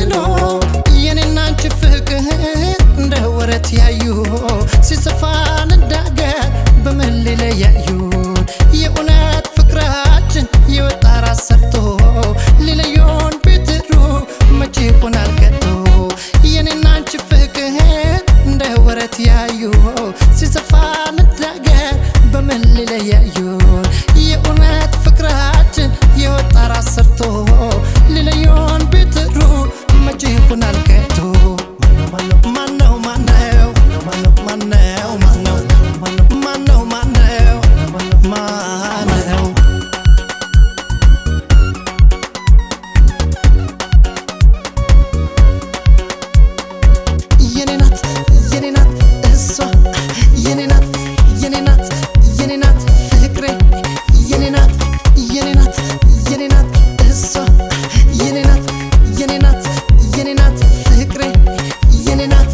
ተጥሎ የኔና አንቺ ፍቅር እንደ ወረት ያዩ ሲሰፋ እንዳገር በምን ሊለያዩን የእውነት ፍቅራችን የወጣ ራስ ሰርቶ ሊለዩን ቢጥሩ መቼ ይሆናል ቀዶ የኔና አንቺ ፍቅር እንደ ወረት ያዩ ሲሰፋ እንዳገር በምን ሊለያዩን የእውነት ፍቅራችን የወጣ ራስ ሰርቶ ሊለዩን ቢጥሩ መቼ ይሆናል ቀዶ ማነው ማነው ማነው ማነው ማነው ማነው ማነው የኔ ናት የኔ ናት እሷ የኔ ናት የኔ ናት የኔ ናት ፍቅሬ የኔ ናት የኔ ናት የኔ ናት እሷ የኔ ናት የኔ ናት የኔ ናት ፍቅሬ የኔ ናት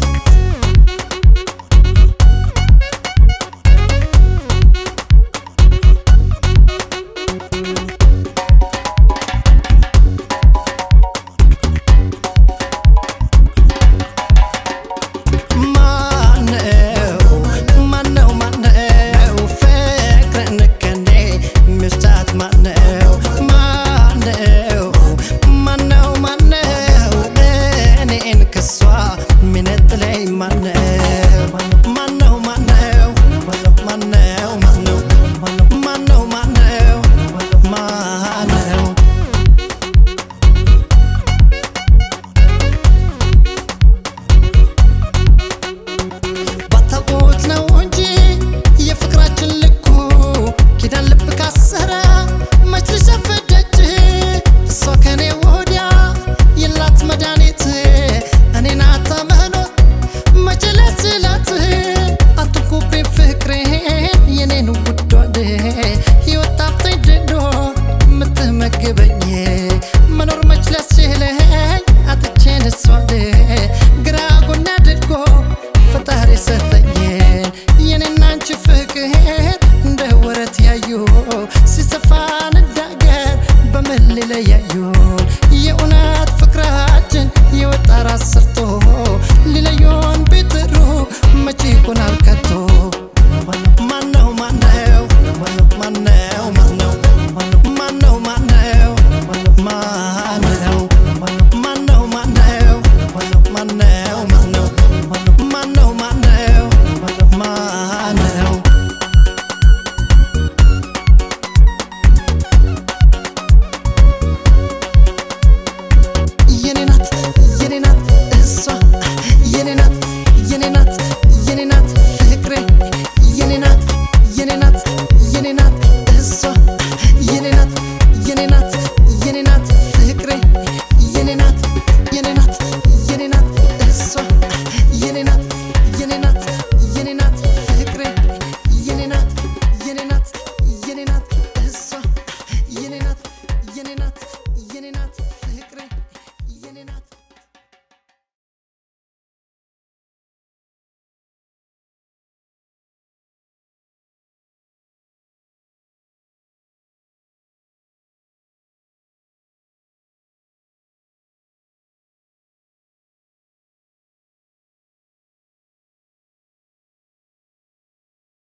ማነው ማነው ማነው ፍቅርን ከኔ ሚስታት ማነው ማነው ማነው ማነው እኔን ከሷ ሚነጥለኝ ማነው ማነው ማነው ማነው ማነው ማነው ማነው ማነው ባታውቁት ነው እንጂ የፍቅራችን ልኩ ኪዳን ልብ ካሰረ መች ልሸፈደች እሷ ከኔ ወዲያ የላት መድኃኒት እኔን አታመኖት መች ላስችላት አትንኩብኝ ፍቅሬን የኔን ውዷን ሕይወት ጣፍተኝ ድዶ የምትመግበኝ መኖር መች ላስችለኝ አጥቼን እሷን ግራ ጎን አድርጎ ፈጣሪ ሰጠኝን የኔና አንቺ ፍቅር እንደ ወረት ያዩ ሲሰፋን እንዳገር በምን ሊለያዩን የእውነት ፍቅራችን የወጣ ራስ ሰርቶ ሊለዩን ቢጥሩ መቼ ይሆናል ከቶ ማነው ማነው ማነው ማነው ማነው ማነው ማነው ማነው ማነው ማነው